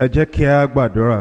ẹ jẹ́ kí a gbàdúrà.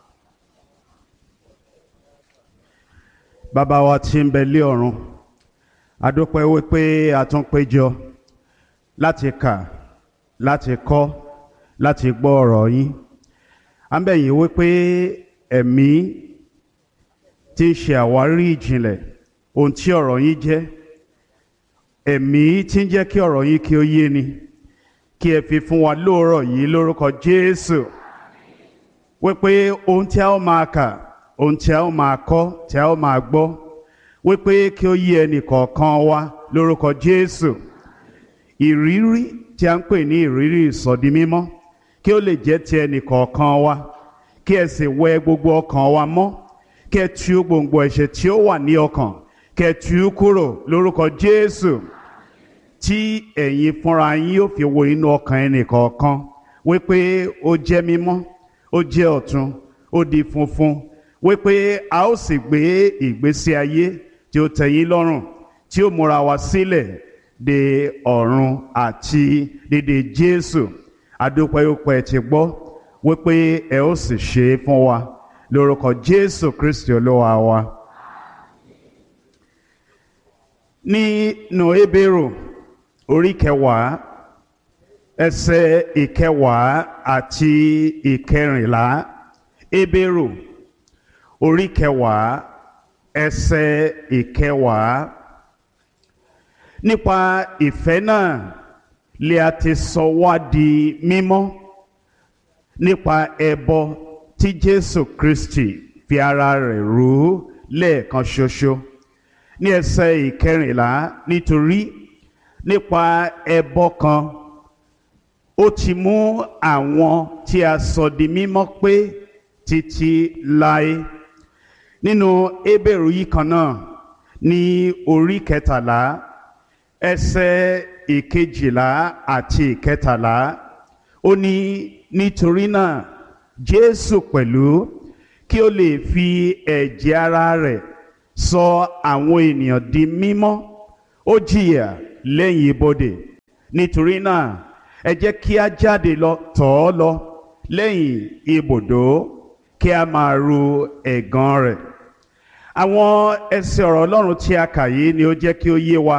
bàbá wa tí ń bẹ lé ọ̀run a dúpẹ́ wípé a tún péjọ láti kà láti kọ́ láti gbọ́ ọ̀rọ̀ yín à ń bẹ̀ yín wípé ẹ̀mí tí ń ṣe àwárí ìjìnlẹ̀ ohun tí ọ̀rọ̀ yín jẹ́ ẹ̀mí tí ń jẹ́ kí ọ̀rọ̀ yín kí ó yé ni kí ẹ fi fún wa lóòrọ̀ yìí lórúkọ Jésù wípé ohun tí a ó máa kà ohun tí a ó máa kọ́ tí a ó máa gbọ́ wípé kí ó yé ẹnì kọ̀ọ̀kan wa lórúkọ Jésù ìrírí tí a ń pè ní ìrírí ìsọdi mímọ́ kí ó lè jẹ́ ti ẹnì kọ̀ọ̀kan wa kí ẹ sì wẹ gbogbo ọkàn wa mọ́ kí ẹ tú gbòǹgbò ẹ̀ṣẹ̀ tí ó wà ní ọkàn kí ẹ tú kúrò lórúkọ Jésù tí ẹ̀yin fúnra yín yóò fi wo inú ọkàn ẹnì kọ̀ọ̀kan wípé ó jẹ́ mímọ́ ó jẹ́ ọ̀tun ó di funfun wípé a ó sì gbé ìgbésí ayé tí ó tẹ́yín lọ́rùn tí ó múra wa sílẹ̀ de ọ̀run àti dédé Jésù adúpẹ́yọpẹ́ ti gbọ́ wípé ẹ ó sì ṣe é fún wa lórúkọ Jésù Kristi olúwa wa. nínú Hébérù orí kẹwàá ẹsẹ̀ ìkẹwàá àti ìkẹrìnlá Hébérù orí kẹwàá ẹsẹ̀ ìkẹwàá nípa ìfẹ́ náà lè a ti sọ wá di mímọ́ nípa ẹbọ tí Jésù Kristi fi ara rẹ̀ rú lẹ́ẹ̀kan ṣoṣo ní ẹsẹ̀ ìkẹrìnlá nítorí nípa ẹbọ kan ó ti mú àwọn tí a sọ di mímọ́ pé títí láé nínú Hébérù yìí kan náà ní orí kẹtàlá ẹsẹ̀ ìkejìlá àti ìkẹtàlá ó ní nítorí náà Jésù pẹ̀lú kí ó lè fi ẹ̀jẹ̀ ara rẹ̀ sọ àwọn ènìyàn di mímọ́ ó jìyà lẹ́yìn ibodè nítorí náà ẹ jẹ́ kí a jáde lọ tọ̀ ọ́ lọ lẹ́yìn ibùdó kí a máa ru ẹ̀gàn rẹ̀ àwọn ẹsẹ̀ ọ̀rọ̀ Ọlọ́run tí a kà yìí ni ó jẹ́ kí ó yé wa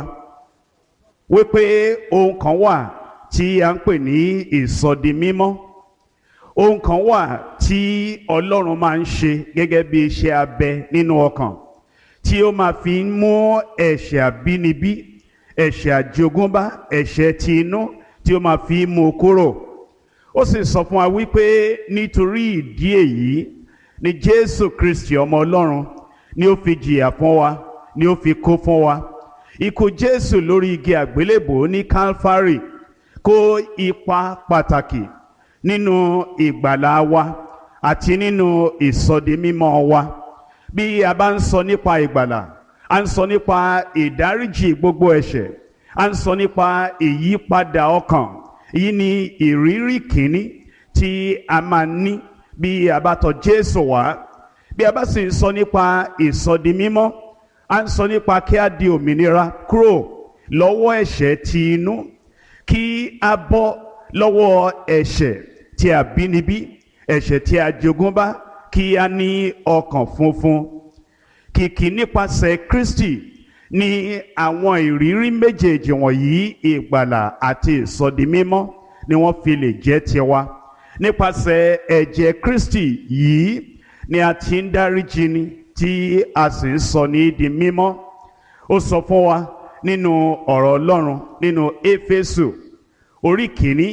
wípé ohun kan wà tí a ń pè ní ìsọdi mímọ́ ohun kan wà tí Ọlọ́run máa ń ṣe gẹ́gẹ́ bí iṣẹ́ abẹ nínú ọkàn tí ó máa fi ń mú ẹ̀ṣẹ̀ àbínibí ẹ̀ṣẹ̀ àjogúnbá ẹ̀ṣẹ̀ ti inú tí ó máa fi mú kúrò ó sì sọ fún wa wípé nítorí ìdí èyí ni Jésù Kristi ọmọ Ọlọ́run ni ó fi jìyà fún wa ni ó fi kú fún wa ikú Jésù lórí igi àgbélébò ní Calvary kó ipa pàtàkì nínú ìgbàlá wa àti nínú ìsọdimímọ́ wa bí a bá ń sọ nípa ìgbàlà a ń sọ nípa ìdáríjì gbogbo ẹ̀ṣẹ̀ a ń sọ nípa ìyípadà ọkàn èyí ni ìrírí kìíní tí a máa ní bí a bá tọ̀ Jésù wá bí a bá sì ń sọ nípa ìsọdimímọ́ a ń sọ nípa kí a di òmìnira kúrò lọ́wọ́ ẹ̀ṣẹ̀ ti inú kí a bọ́ lọ́wọ́ ẹ̀ṣẹ̀ tí a bínibí ẹ̀ṣẹ̀ tí a jogúnbá kí a ní ọkàn funfun kìkì nípasẹ̀ Kristi ní àwọn ìrírí méjèèjì wọ̀nyí ìgbàlà àti ìsọdimímọ́ ni wọ́n fi lè jẹ́ tiwa nípasẹ̀ ẹ̀jẹ̀ Kristi yìí ni a ti ń dáríjì ni tí a sì ń sọ ní di mímọ́ ó sọ fún wa nínú ọ̀rọ̀ Ọlọ́run nínú Éfésù orí kìíní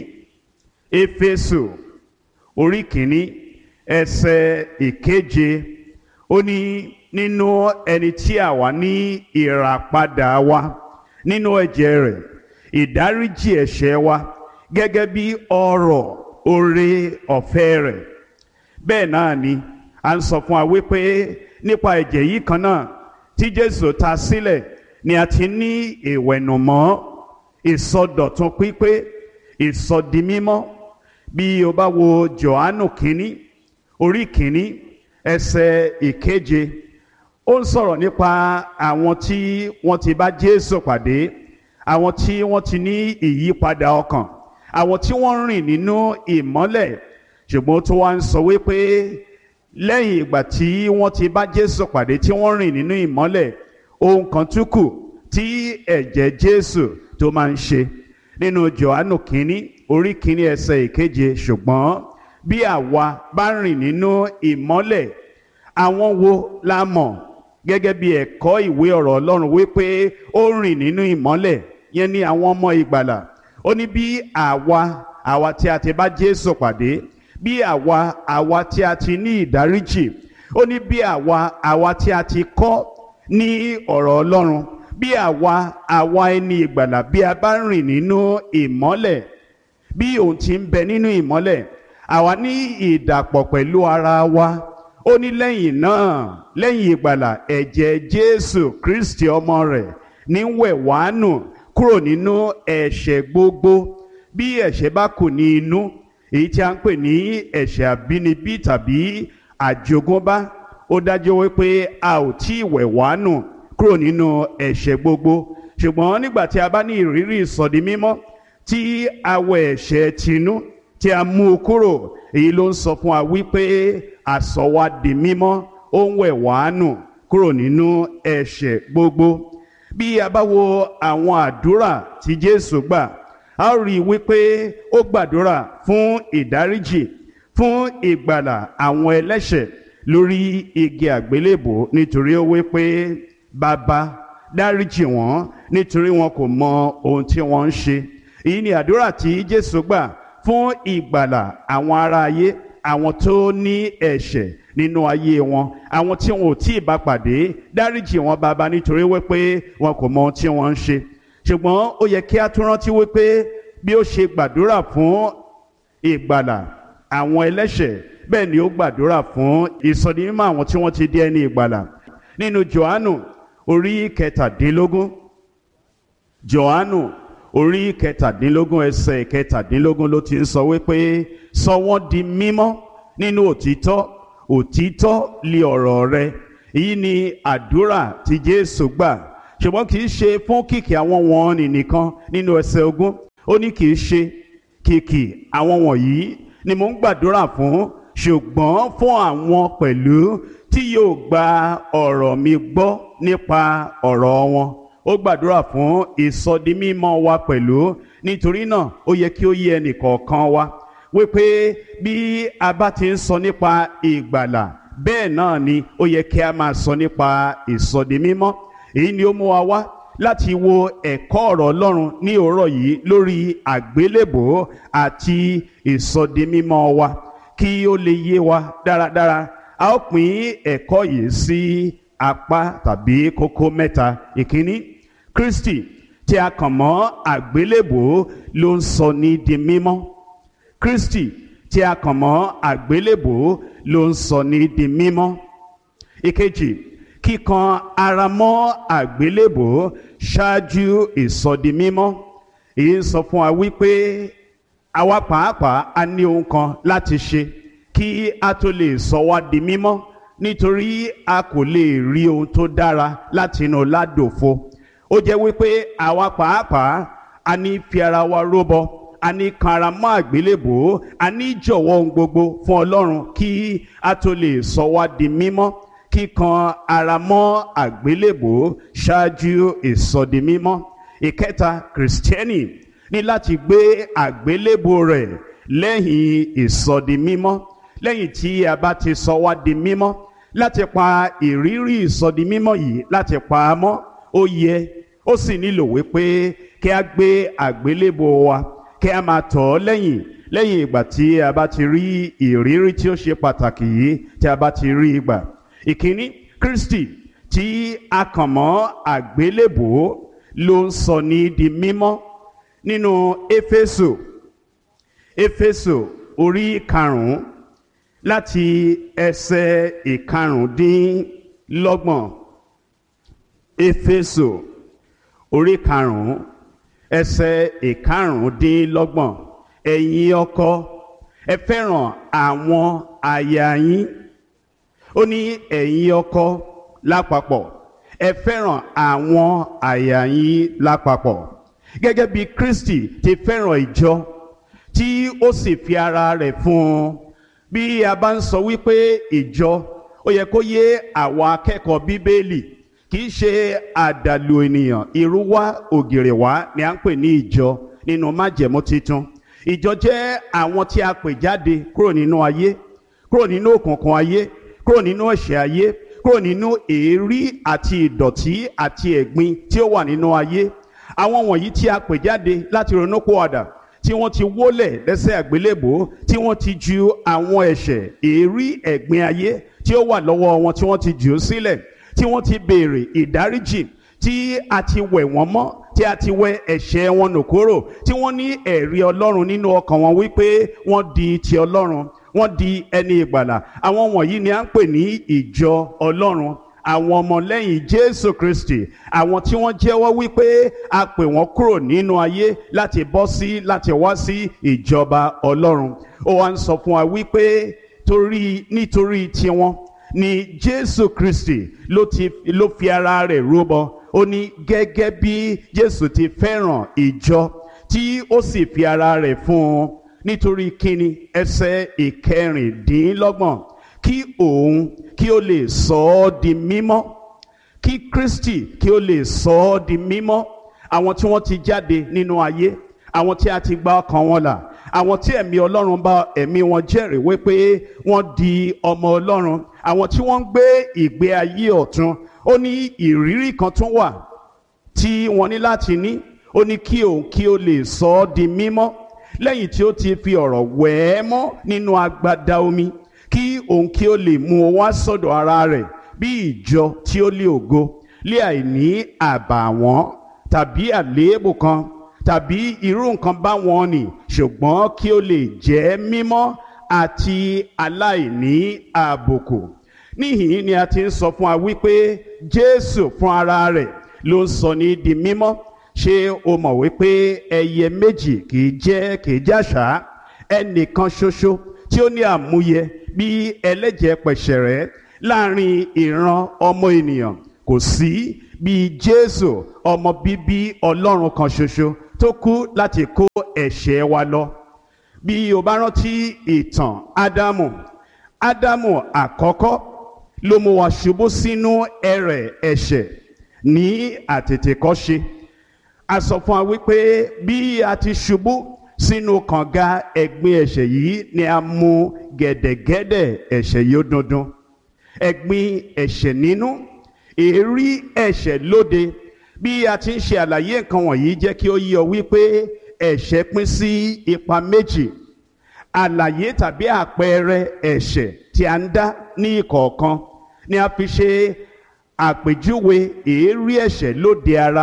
Éfésù orí kìíní ẹsẹ̀ ìkeje ó ní nínú ẹni tí a wà ní ìràpadà wa nínú ẹ̀jẹ̀ rẹ̀ ìdáríjì ẹ̀ṣẹ̀ wa gẹ́gẹ́ bí ọrọ̀ oore ọ̀fẹ́ rẹ̀ bẹ́ẹ̀ náà ni a ń sọ fún wa wípé nípa ẹ̀jẹ̀ yìí kan náà tí Jésù ta sílẹ̀ ni a ti ní ìwẹ̀nùmọ́ ìsọdọ̀tun pípé ìsọdimímọ́ bí o bá wo Jòhánù kínní orí kínní ẹsẹ̀ ìkeje ó ń sọ̀rọ̀ nípa àwọn tí wọ́n ti bá Jésù pàdé àwọn tí wọ́n ti ní ìyípadà ọkàn àwọn tí wọ́n rìn nínú ìmọ́lẹ̀ ṣùgbọ́n ó tún wá ń sọ wípé lẹ́yìn ìgbà tí wọ́n ti bá Jésù pàdé tí wọ́n rìn nínú ìmọ́lẹ̀ ohun kan tún kù tí ẹ̀jẹ̀ Jésù tó máa ń ṣe nínú Jòhánù kínní orí kínní ẹsẹ̀ ìkeje ṣùgbọ́n bí àwa bá rìn nínú ìmọ́lẹ̀ àwọn wo la mọ̀ gẹ́gẹ́ bí ẹ̀kọ́ ìwé ọ̀rọ̀ Ọlọ́run wípé ó rìn nínú ìmọ́lẹ̀ yẹn ni àwọn ọmọ ìgbàlà ó ní bí àwa àwa tí a ti bá Jésù pàdé bí àwa àwa tí a ti ní ìdáríjì ó ní bí àwa àwa tí a ti kọ́ ní ọ̀rọ̀ Ọlọ́run bí àwa àwa ẹni ìgbàlà bí a bá rìn nínú ìmọ́lẹ̀ bí òun ti ń bẹ nínú ìmọ́lẹ̀ àwa ní ìdàpọ̀ pẹ̀lú ara wa ó ní lẹ́yìn náà lẹ́yìn ìgbàlà ẹ̀jẹ̀ Jésù Kristi ọmọ rẹ̀ ní wẹ̀ wá nù kúrò nínú ẹ̀ṣẹ̀ gbogbo bí ẹ̀ṣẹ̀ bá kù ní inú èyí tí a ń pè ní ẹ̀ṣẹ̀ àbínibí tàbí àjogúnbá ó dájú wípé a ò tí ì wẹ̀ wá nù kúrò nínú ẹ̀ṣẹ̀ gbogbo ṣùgbọ́n nígbà tí a bá ní ìrírí ìsọdi mímọ́ tí a wẹ̀ ẹ̀ṣẹ̀ tinú tí a mú u kúrò èyí ló ń sọ fún wa wípé àsọ wa di mímọ́ ó ń wẹ̀ wá nù kúrò nínú ẹ̀ṣẹ̀ gbogbo bí a bá wo àwọn àdúrà tí Jésù gbà a ó rí i wípé ó gbàdúrà fún ìdáríjì fún ìgbàlà àwọn ẹlẹ́ṣẹ̀ lórí igi àgbélébò nítorí ó wípé bàbá dáríjì wọ́n nítorí wọn kò mọ ohun tí wọ́n ń ṣe èyí ni àdúrà tí Jésù gbà fún ìgbàlà àwọn ará ayé àwọn tó ní ẹ̀ṣẹ̀ nínú ayé wọn àwọn tí wọn ò tí ì bá pàdé dáríjì wọn bàbá nítorí wípé wọn kò mọ ohun tí wọ́n ń ṣe ṣùgbọ́n ó yẹ kí a tún rántí wípé bí ó ṣe gbàdúrà fún ìgbàlà àwọn ẹlẹ́ṣẹ̀ bẹ́ẹ̀ ni ó gbàdúrà fún ìsọdimímọ́ àwọn tí wọ́n ti di ẹni ìgbàlà nínú Jòhánù orí kẹtàdínlógún Jòhánù orí kẹtàdínlógún ẹsẹ̀ kẹtàdínlógún ló ti ń sọ wípé sọ wọ́n di mímọ́ nínú òtítọ́ òtítọ́ li ọ̀rọ̀ rẹ èyí ni àdúrà tí Jésù gbà ṣùgbọ́n kì í ṣe fún kìkì àwọn wọ̀nnì nìkan nínú ẹsẹ̀ ogún ó ní kì í ṣe kìkì àwọn wọ̀nyí ni mò ń gbàdúrà fún ṣùgbọ́n fún àwọn pẹ̀lú tí yóò gba ọ̀rọ̀ mi gbọ́ nípa ọ̀rọ̀ wọn ó gbàdúrà fún ìsọdimímọ́ wa pẹ̀lú nítorí náà ó yẹ kí ó yé ẹnìkọ̀ọ̀kan wa wípé bí a bá ti ń sọ nípa ìgbàlà bẹ́ẹ̀ náà ni ó yẹ kí a máa sọ nípa ìsọdimímọ́ èyí ni ó mú wa wá láti wo ẹ̀kọ́ ọ̀rọ̀ Ọlọ́run ní òórọ̀ yìí lórí àgbélébò àti ìsọdimímọ́ wa kí ó lè yé wa dáradára a ó pín ẹ̀kọ́ yìí sí apá tàbí kókó mẹ́ta ìkíní Kristi tí a kàn mọ́ àgbélébò ló ń sọ ní di mímọ́ Kristi tí a kàn mọ́ àgbélébò ló ń sọ ní di mímọ́ ìkejì kíkan ara mọ́ àgbélébò ṣáájú ìsọdimímọ́ èyí ń sọ fún wa wípé àwa pàápàá a ní ohun kan láti ṣe kí a tó lè sọ wá di mímọ́ nítorí a kò lè rí ohun tó dára láti inú ládòfo ó jẹ́ wípé àwa pàápàá a ní fi ara wa róbọ a ní kan ara mọ́ àgbélébò a ní jọ̀wọ́ ohun gbogbo fún Ọlọ́run kí a tó lè sọ wá di mímọ́ kíkan ara mọ́ àgbélébò ṣáájú ìsọdimímọ́ ìkẹta kìrìsìtẹ́nì ní láti gbé àgbélébò rẹ̀ lẹ́yìn ìsọdimímọ́ lẹ́yìn tí a bá ti sọ wá di mímọ́ láti pa ìrírí ìsọdimímọ́ yìí láti pa á mọ́ ó yẹ ó sì nílò wípé kí a gbé àgbélébò wa kí a máa tọ̀ ọ́ lẹ́yìn lẹ́yìn ìgbà tí a bá ti rí ìrírí tí ó ṣe pàtàkì yìí tí a bá ti rí ìgbà ìkíní Kristi tí a kàn mọ́ àgbélébò ló ń sọ ní di mímọ́ nínú Éfésù Éfésù orí karùn-ún láti ẹsẹ̀ ìkarùndínlọ́gbọ̀n Éfésù orí karùn-ún ẹsẹ̀ ìkarùndínlọ́gbọ̀n ẹ̀yin ọkọ ẹ fẹ́ràn àwọn aya yín ó ní ẹ̀yin ọkọ lápapọ̀ ẹ fẹ́ràn àwọn aya yín lápapọ̀ gẹ́gẹ́ bí Kristi ti fẹ́ràn ìjọ tí ó sì fi ara rẹ̀ fún un bí a bá ń sọ wípé ìjọ ó yẹ kó yé àwa akẹ́kọ̀ọ́ bíbélì kì í ṣe àdàlù ènìyàn irú wá ògèrè wá ni à ń pè ní ìjọ nínú májẹ̀mú titun ìjọ jẹ́ àwọn tí a pè jáde kúrò nínú ayé kúrò nínú òkùnkùn ayé kúrò nínú ẹ̀ṣẹ̀ ayé kúrò nínú èérí àti ìdọ̀tí àti ẹ̀gbin tí ó wà nínú ayé àwọn wọ̀nyí tí a pè jáde láti ronúpìwàdà tí wọ́n ti wólẹ̀ lẹ́sẹ̀ àgbélébò tí wọ́n ti ju àwọn ẹ̀ṣẹ̀ èérí ẹ̀gbin ayé tí ó wà lọ́wọ́ wọn tí wọ́n ti jù ú sílẹ̀ tí wọ́n ti béèrè ìdáríjì tí a ti wẹ̀ wọ́n mọ́ tí a ti wẹ ẹ̀ṣẹ̀ wọn nù kúrò tí wọ́n ní ẹ̀rí ọlọ́run nínú ọkàn wọn wípé wọ́n di ti ọlọ́run wọ́n di ẹni ìgbàlà àwọn wọ̀nyí ni à ń pè ní ìjọ ọlọ́run àwọn ọmọlẹ́yìn jésù kristi àwọn tí wọ́n jẹ́wọ́ wípé a pè wọ́n kúrò nínú ayé láti bọ́ sí láti wá sí ìjọba ọlọ́run ó wá ń sọ fún wa wípé torí nítorí tiwọn ni jésù kristi ló ti ló fi ara rẹ̀ rúbọ ó ní gẹ́gẹ́ bí jésù ti fẹ́ràn ìjọ tí ó sì fi ara rẹ̀ fún un nítorí kíni ẹsẹ̀ ìkẹrìndínlọ́gbọ̀n kí òun kí ó lè sọ ọ́ di mímọ́ kí kristi kí ó lè sọ ọ́ di mímọ́ àwọn tí wọ́n ti jáde nínú ayé àwọn tí a ti gba ọkàn wọn là àwọn tí ẹ̀mí ọlọ́run bá ẹ̀mí wọn jẹ́rìí wípé wọ́n di ọmọ ọlọ́run àwọn tí wọ́n ń gbé ìgbé ayé ọ̀tun ó ní ìrírí kan tún wà tí wọ́n ní láti ní ó ní kí òun kí ó lè sọ ọ́ di mímọ́ lẹ́yìn tí ó ti fi ọ̀rọ̀ wẹ̀ ẹ́ mọ́ nínú agbada omi kí òun kí ó lè mú un wá sọ́dọ̀ ara rẹ̀ bí ìjọ tí ó lé ògo lé àìní àbàwọ́n tàbí àléébù kan tàbí irú nǹkan báwọn nì ṣùgbọ́n kí ó lè jẹ́ mímọ́ àti aláìní àbùkù níhìn ni a ti ń sọ fún wa wípé jésù fún ara rẹ̀ ló ń sọ ní di mímọ́ ṣé o mọ̀ wípé ẹyẹ méjì kì í jẹ́ kì í jàṣà ẹnìkan ṣoṣo tí ó ní àmúyẹ bí ẹlẹ́jẹ̀ pẹ̀ṣẹ̀rẹ́ láàrin ìran ọmọ ènìyàn kò sí bí jésù ọmọ bíbí ọlọ́run kan ṣoṣo tó kú láti kó ẹ̀ṣẹ̀ wa lọ bí o bá rántí ìtàn ádámù ádámù àkọ́kọ́ ló mú wa ṣubú sínú ẹrẹ̀ ẹ̀ṣẹ̀ ní àtètèkọ́ṣe a sọ fún wa wípé bí a ti ṣubú sínú kànga ẹ̀gbin ẹ̀ṣẹ̀ yìí ni a mú gẹ̀dẹ̀gẹ̀dẹ̀ ẹ̀ṣẹ̀ yìí ó dundun ẹ̀gbin ẹ̀ṣẹ̀ nínú èérí ẹ̀ṣẹ̀ lóde bí a ti ń ṣe àlàyé nǹkan wọ̀nyí jẹ́ kí ó yé ọ wípé ẹ̀ṣẹ̀ pín sí ipa méjì àlàyé tàbí àpẹẹrẹ ẹ̀ṣẹ̀ tí a ń dá ní ìkọ̀ọ̀kan ni a fi ṣe àpèjúwe èérí ẹ̀ṣẹ̀ lóde ara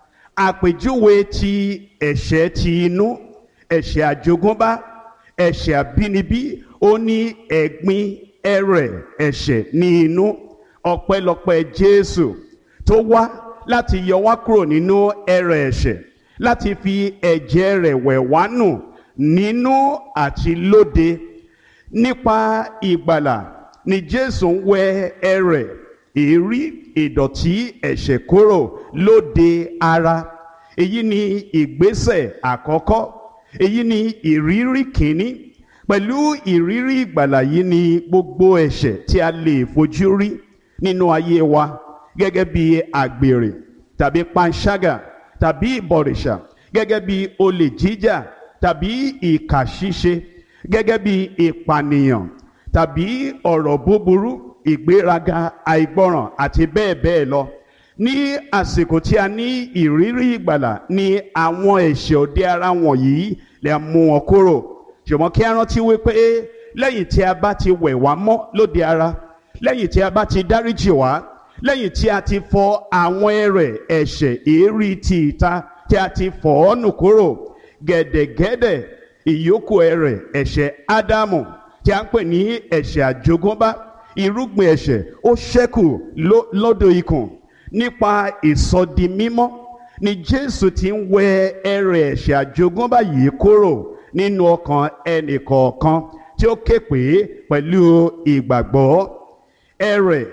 àpèjúwe ti ẹ̀ṣẹ̀ ti inú ẹ̀ṣẹ̀ àjogúnbá ẹ̀ṣẹ̀ àbínibí ó ní ẹ̀gbin ẹrẹ̀ ẹ̀ṣẹ̀ ní inú ọpẹ́lọpẹ́ Jésù tó wá láti yọ wá kúrò nínú ẹrẹ̀ ẹ̀ṣẹ̀ láti fi ẹ̀jẹ̀ rẹ̀ wẹ̀ wá nù nínú àti lóde nípa ìgbàlà ni Jésù ń wẹ ẹrẹ̀ èérí ìdọ̀tí ẹ̀ṣẹ̀ kúrò lóde ara èyí ni ìgbésẹ̀ àkọ́kọ́ èyí ni ìrírí kìíní pẹ̀lú ìrírí ìgbàlà yìí ni gbogbo ẹ̀ṣẹ̀ tí a lè fojú rí nínú ayé wa gẹ́gẹ́ bí àgbèrè tàbí panṣágà tàbí ìbọ̀rìṣà gẹ́gẹ́ bí olè jíjà tàbí ìkà ṣíṣe gẹ́gẹ́ bí ìpànìyàn tàbí ọ̀rọ̀ búburú ìgbéraga àìgbọràn àti bẹ́ẹ̀ bẹ́ẹ̀ lọ ní àsìkò tí a ní ìrírí ìgbàlà ní àwọn ẹ̀ṣẹ̀ òde ara wọ̀nyí lè mú wọn kúrò ṣùgbọ́n kí a rántí wípé lẹ́yìn tí a bá ti wẹ̀ wá mọ́ lóde ara lẹ́yìn tí a bá ti dáríjì wá lẹ́yìn tí a ti fọ àwọn ẹrẹ̀ ẹ̀ṣẹ̀ èérí ti ìta tí a ti fọ̀ ọ́ nù kúrò gẹ̀dẹ̀gẹ̀dẹ̀ ìyókù ẹrẹ̀ ẹ̀ṣẹ̀ ádámù tí a ń pè ní ẹ̀ṣẹ̀ àjogúnbá irúgbìn ẹ̀ṣẹ̀ ó ṣẹ́kù lọ́dọ̀ ikùn nípa ìsọdimímọ́ ni Jésù ti ń wẹ ẹrẹ̀ ẹ̀ṣẹ̀ àjogúnbá yìí kúrò nínú ọkàn ẹnìkọ̀ọ̀kan tí ó ké pè é pẹ̀lú ìgbàgbọ́ ẹrẹ̀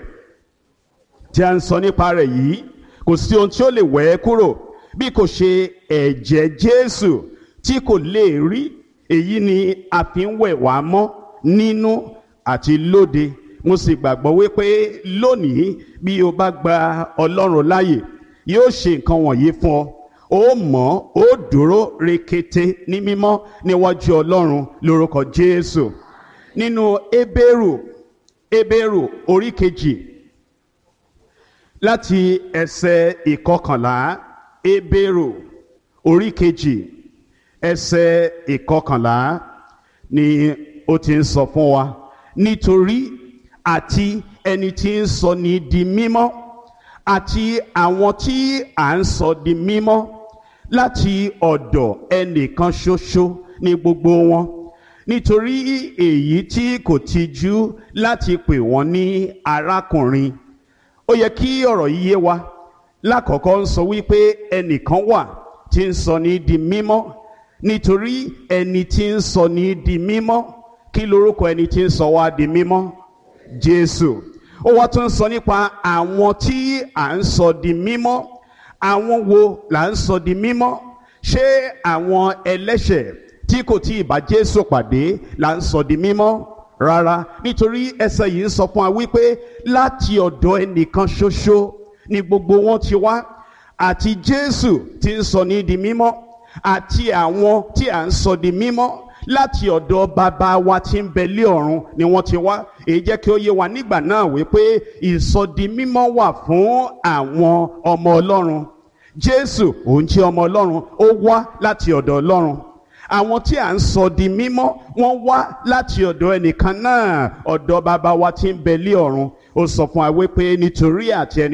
tí a ń sọ nípa rẹ̀ yìí kò sí ohun tí ó lè wẹ̀ ẹ́ kúrò bí kò ṣe ẹ̀jẹ̀ Jésù tí kò lè rí èyí ni a fi ń wẹ̀ wá mọ́ nínú àti lóde mo sì gbàgbọ́ wípé lónìí bí o bá gba ọlọ́run láàyè yóò ṣe nǹkan wọ̀nyí fún ọ ó mọ̀ ó dúró rekete ní mímọ́ níwájú ọlọ́run lórúkọ jésù nínú ebéèrù ebéèrù orí kejì láti ẹsẹ̀ ìkọkànlá ebéèrù orí kejì ẹsẹ̀ ìkọkànlá ni ó ti ń sọ fún wa nítorí àti ẹni tí ń sọ ní di mímọ́ àti àwọn tí à ń sọ di mímọ́ láti ọ̀dọ̀ ẹnìkan ṣoṣo ní gbogbo wọn nítorí èyí tí kò tijú láti pè wọ́n ní arákùnrin ó yẹ kí ọ̀rọ̀ yìí yé wa lákọ̀ọ́kọ́ ń sọ wípé ẹnìkan wà tí ń sọ ní di mímọ́ nítorí ẹni tí ń sọ ní di mímọ́ kí lorúkọ ẹni tí ń sọ wá di mímọ́ Jésù ó wá tún sọ nípa àwọn tí à ń sọ di mímọ́ àwọn wo là ń sọ di mímọ́ ṣé àwọn ẹlẹ́ṣẹ̀ tí kò tí ì bá Jésù pàdé là ń sọ di mímọ́ rárá nítorí ẹsẹ̀ yìí ń sọ fún wa wípé láti ọ̀dọ̀ ẹnìkan ṣoṣo ni gbogbo wọn ti wá àti Jésù tí ń sọ ní di mímọ́ àti àwọn tí à ń sọ di mímọ́ láti ọ̀dọ̀ bàbá wa tí ń bẹ lé ọ̀run ni wọ́n ti wá èyí jẹ́ kí ó yé wa nígbà náà wípé ìsọdi mímọ́ wà fún àwọn ọmọ Ọlọ́run Jésù òun jẹ́ ọmọ Ọlọ́run ó wá láti ọ̀dọ̀ Ọlọ́run àwọn tí à ń sọ di mímọ́ wọ́n wá láti ọ̀dọ̀ ẹnìkan náà ọ̀dọ̀ bàbá wa tí ń bẹ lé ọ̀run ó sọ fún wa wípé nítorí àti ẹni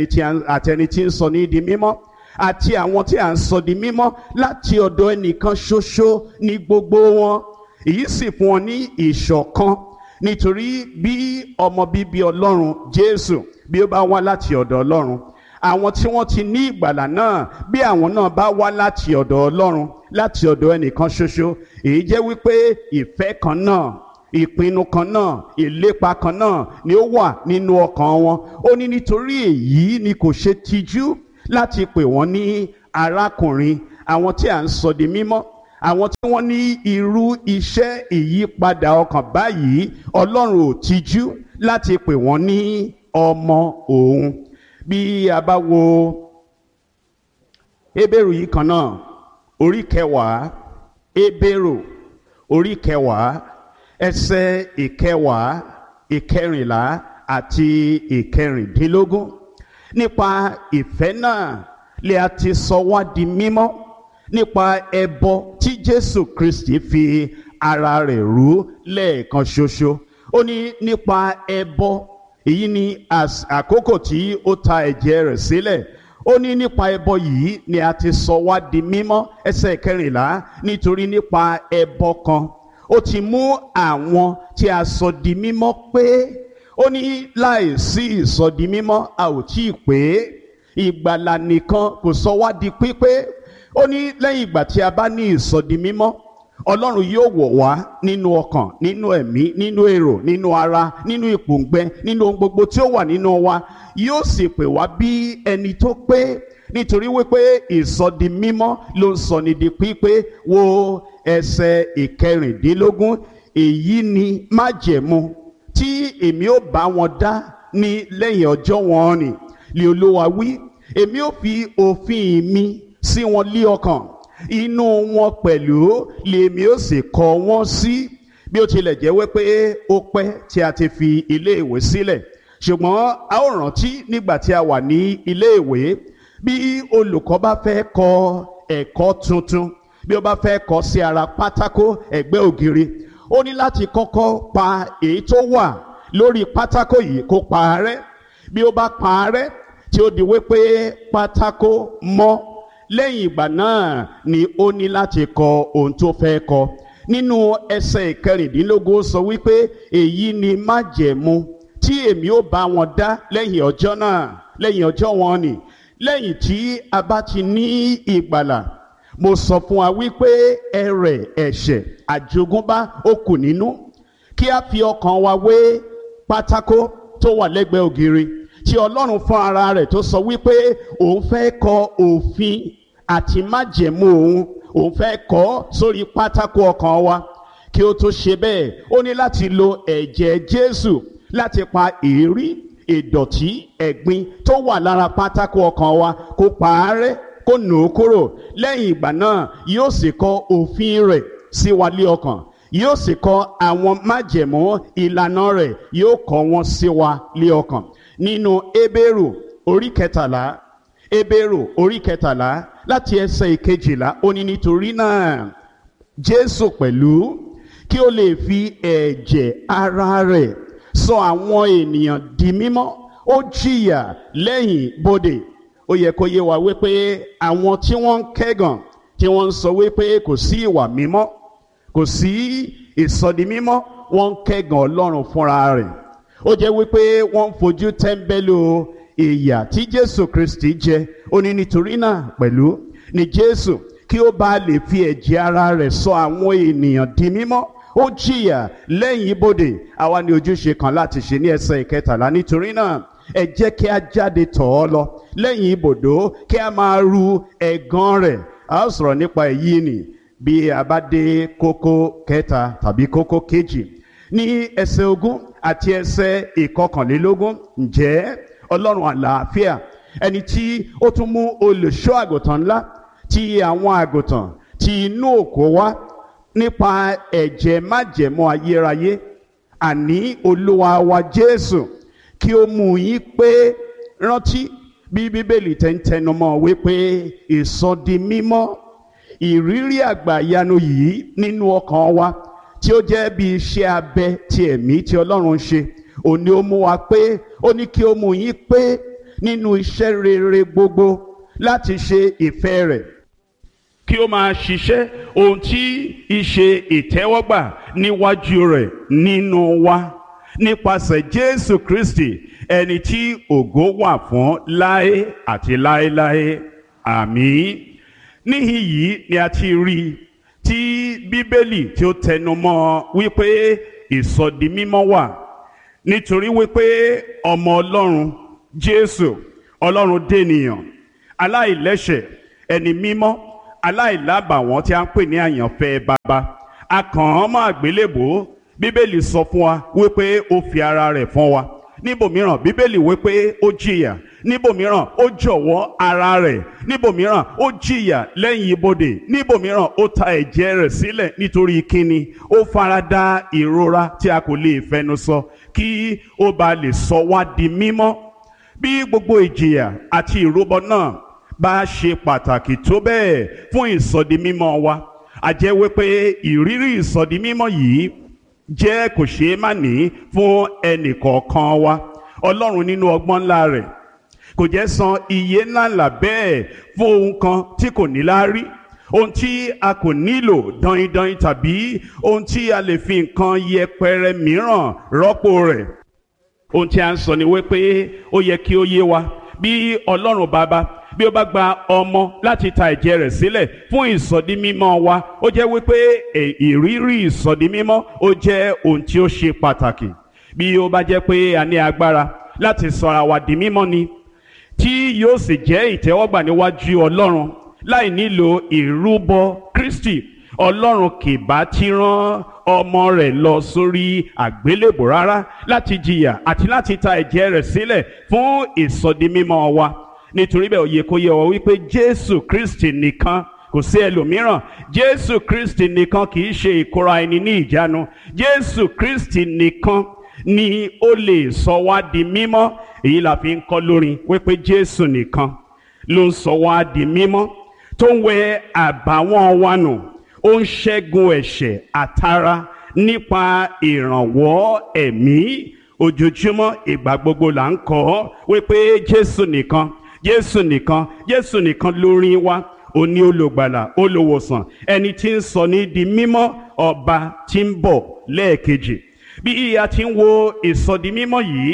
tí ń sọ ní di mímọ́ àti àwọn tí à ń sọ di mímọ́ láti ọ̀dọ̀ ẹnìkan ṣoṣo ní gbogbo wọn èyí sì fún wọn ní ìṣọ̀kan nítorí bí ọmọ bíbí ọlọ́run jésù bí ó bá wá láti ọ̀dọ̀ ọlọ́run àwọn tí wọ́n ti ní ìgbàlà náà bí àwọn náà bá wá láti ọ̀dọ̀ ọlọ́run láti ọ̀dọ̀ ẹnìkan ṣoṣo èyí jẹ́ wípé ìfẹ́ kan náà ìpinnu kan náà ìlépa kan náà ni ó wà nínú ọkàn wọn ó ní nítorí èyí ni kò ṣe tijú láti pè wọ́n ní arákùnrin àwọn tí à ń sọ di mímọ́ àwọn tí wọ́n ní irú iṣẹ́ ìyípadà ọkàn báyìí ọlọ́run ò tijú láti pè wọ́n ní ọmọ òun bí a bá wo Hébérù yìí kan náà orí kẹwàá Hébérù orí kẹwàá ẹsẹ̀ ìkẹwàá ìkẹrìnlá àti ìkẹrìndínlógún nípa ìfẹ́ náà lè a ti sọ wá di mímọ́ nípa ẹbọ tí Jésù Kristi fi ara rẹ̀ rú lẹ́ẹ̀kan ṣoṣo ó ní nípa ẹbọ èyí ni àkókò tí ó ta ẹ̀jẹ̀ rẹ̀ sílẹ̀ ó ní nípa ẹbọ yìí ni a ti sọ wá di mímọ́ ẹsẹ̀ kẹrìnlá nítorí nípa ẹbọ kan ó ti mú àwọn tí a sọ di mímọ́ pé ó ní láìsí ìsọdi mímọ́ a ò tí ì pé ìgbàlà nìkan kò sọ wá di pípé ó ní lẹ́yìn ìgbà tí a bá ní ìsọdi mímọ́ ọlọ́run yóò wọ̀ wá nínú ọkàn nínú ẹ̀mí nínú èrò nínú ara nínú ìpòǹgbẹ nínú ohun gbogbo tí ó wà nínú wa yóò sì pè wá bí ẹni tó pé nítorí wípé ìsọdi mímọ́ ló ń sọ ní di pípé wo ẹsẹ̀ ìkẹrìndínlógún èyí ni májẹ̀mú tí èmi ó bá wọn dá ní lẹ́yìn ọjọ́ wọn ni lè olúwa wí èmi ó fi òfin mi sí wọn lé ọkàn inú wọn pẹ̀lú lèmi ó sì kọ wọ́n sí bí ó tilẹ̀ jẹ́ wípé ó pẹ́ tí a ti fi ilé ìwé sílẹ̀ ṣùgbọ́n a ó rántí nígbà tí a wà ní ilé ìwé bí olùkọ́ bá fẹ́ kọ ẹ̀kọ́ tuntun bí ó bá fẹ́ kọ sí ara pátákó ẹ̀gbẹ́ ògiri ó ní láti kọ́kọ́ pa èyí tó wà lórí pátákó yìí kó pa á rẹ́ bí ó bá pa á rẹ́ tí ó di wípé pátákó mọ́ lẹ́yìn ìgbà náà ni ó ní láti kọ ohun tó fẹ́ kọ nínú ẹsẹ̀ ìkẹrìndínlógún sọ wípé èyí ni májẹ̀mú tí èmi ó bá wọn dá lẹ́yìn ọjọ́ náà lẹ́yìn ọjọ́ wọn ni lẹ́yìn tí a bá ti ní ìgbàlà mo sọ fún wa wípé ẹ̀rẹ̀ ẹ̀ṣẹ̀ àjogúnbá ó kù nínú kí a fi ọkàn wa wé pátákó tó wà lẹ́gbẹ̀ẹ́ ògiri tí ọlọ́run fún ara rẹ̀ tó sọ wípé òun fẹ́ kọ òfin àti májẹ̀mú òun òun fẹ́ kọ sórí pátákó ọkàn wa kí ó tó ṣe bẹ́ẹ̀ ó ní láti lo ẹ̀jẹ̀ jésù láti pa èérí ìdọ̀tí ẹ̀gbin tó wà lára pátákó ọkàn wa kó pa á rẹ́ kó nù ú kúrò lẹ́yìn ìgbà náà yóò sì kọ òfin rẹ̀ sí wa lé ọkàn yóò sì kọ àwọn májẹ̀mú ìlànà rẹ̀ yóò kọ wọn sí wa lé ọkàn nínú ebéèrò orí kẹtàlá ebéèrò orí kẹtàlá láti ẹsẹ̀ ìkejìlá ó ní nítorí náà jésù pẹ̀lú kí ó lè fi ẹ̀jẹ̀ ara rẹ̀ sọ àwọn ènìyàn di mímọ́ ó jìyà lẹ́yìn bodè ó yẹ kó yé wa wípé àwọn tí wọ́n ń kẹ́gàn tí wọ́n ń sọ wípé kò sí ìwà mímọ́ kò sí ìsọdi mímọ́ wọ́n ń kẹ́gàn ọlọ́run fúnra rẹ̀ ó jẹ́ wípé wọ́n ń fojú tẹ́ḿbẹ́lú ìyà tí jésù kristi jẹ ó ní nítorí náà pẹ̀lú ni jésù kí ó bá lè fi ẹ̀jẹ̀ ara rẹ̀ sọ àwọn ènìyàn di mímọ́ ó jìyà lẹ́yìn ibodè àwa ní ojúṣe kan láti ṣe ní ẹsẹ̀ ìkẹtàlá nítorí náà ẹ jẹ́ kí a jáde tọ̀ ọ́ lọ lẹ́yìn ibodò kí a máa ru ẹ̀gàn rẹ̀ a ó sọ̀rọ̀ nípa èyí nì bí a bá dé kókó kẹta tàbí kókó kejì ní ẹsẹ̀ ogún àti ẹsẹ̀ ìkọkànlélógún ǹjẹ́ ọlọ́run àlàáfíà ẹni tí ó tún mú olùṣọ́ àgùntàn ńlá ti àwọn àgùntàn ti inú òkú wá nípa ẹ̀jẹ̀ májẹ̀mú ayérayé àní olúwa wa jésù kí ó mú yín pé rántí bí bíbélì tẹ́ ń tẹnumọ́ wípé ìsọdi mímọ́ ìrírí àgbàyanu yìí nínú ọkàn wa tí ó jẹ́ bí iṣẹ́ abẹ ti ẹ̀mí tí ọlọ́run ń ṣe òní ó mú wa pé ó ní kí ó mú yín pé nínú iṣẹ́ rere gbogbo láti ṣe ìfẹ́ rẹ̀ kí ó máa ṣiṣẹ́ ohun tí ìṣe ìtẹ́wọ́gbà níwájú rẹ̀ nínú wa nípasẹ̀ Jésù Kristi ẹni tí ògo wà fún láé àti láéláé àmín níhìn yìí ni a ti rí i tí Bíbélì tí ó tẹnu mọ́ wípé ìsọdi mímọ́ wà nítorí wípé ọmọ Ọlọ́run Jésù Ọlọ́run dènìyàn aláìlẹ́ṣẹ̀ ẹni mímọ́ aláìlábàwọ́n tí a ń pè ní àyànfẹ́ bàbá a kàn án mọ́ àgbélébò bíbélì sọ fún wa wípé ó fi ara rẹ̀ fún wa níbòmíràn bíbélì wípé ó jìyà níbòmíràn ó jọ̀wọ́ ara rẹ̀ níbòmíràn ó jìyà lẹ́yìn ibodè níbòmíràn ó ta ẹ̀jẹ̀ rẹ̀ sílẹ̀ nítorí kíni ó farada ìrora tí a kò lè fẹnu sọ kí ó bá lè sọ wá di mímọ́ bí gbogbo ìjìyà àti ìrúbọ náà bá ṣe pàtàkì tó bẹ́ẹ̀ fún ìsọdi mímọ́ wa a jẹ́ wípé ìrírí ìsọdi mímọ́ yìí jẹ́ kò ṣeé má ní fún ẹnì kọ̀ọ̀kan wa ọlọ́run nínú ọgbọ́n ńlá rẹ̀ kò jẹ́ san iye ńláńlá bẹ́ẹ̀ fún ohun kan tí kò ní láárí ohun tí a kò nílò dọ̀yìndọ̀yìn tàbí ohun tí a lè fi nǹkan yẹpẹrẹ mìíràn rọ́pò rẹ̀ ohun tí a ń sọ ni wípé ó yẹ kí ó yé wa bí ọlọ́run bàbá bí ó bá gba ọmọ láti ta ẹ̀jẹ̀ rẹ̀ sílẹ̀ fún ìsọdi mímọ́ wa ó jẹ́ wípé ìrírí ìsọdi mímọ́ ó jẹ́ ohun tí ó ṣe pàtàkì bí ó bá jẹ́ pé a ní agbára láti sọra wa di mímọ́ ni tí yóò sì jẹ́ ìtẹ́wọ́gbà níwájú ọlọ́run láì nílò ìrúbọ Kristi ọlọ́run kì bá ti rán ọmọ rẹ̀ lọ sórí àgbélébò rárá láti jìyà àti láti ta ẹ̀jẹ̀ rẹ̀ sílẹ̀ fún ìsọdi mímọ́ wa nítorí bẹ́ẹ̀ ó yẹ kó yé wa wípé Jésù Kristi nìkan kò sí ẹlòmíràn Jésù Kristi nìkan kì í ṣe ìkóra ẹni ní ìjánu Jésù Kristi nìkan ni ó lè sọ wá di mímọ́ èyí la fi ń kọ́ lórin wípé Jésù nìkan ló ń sọ wá di mímọ́ tó ń wẹ àbàwọ́n wa nù ó ń ṣẹ́gun ẹ̀ṣẹ̀ àtara nípa ìrànwọ́ ẹ̀mí ojoojúmọ́ ìgbà gbogbo là ń kọ́ wípé Jésù nìkan Jésù nìkan Jésù nìkan lórí wa òní olùgbàlà olùwòsàn ẹni tí ń sọ ní di mímọ́ ọba tí ń bọ̀ lẹ́ẹ̀kejì bí a ti ń wo ìsọdi mímọ́ yìí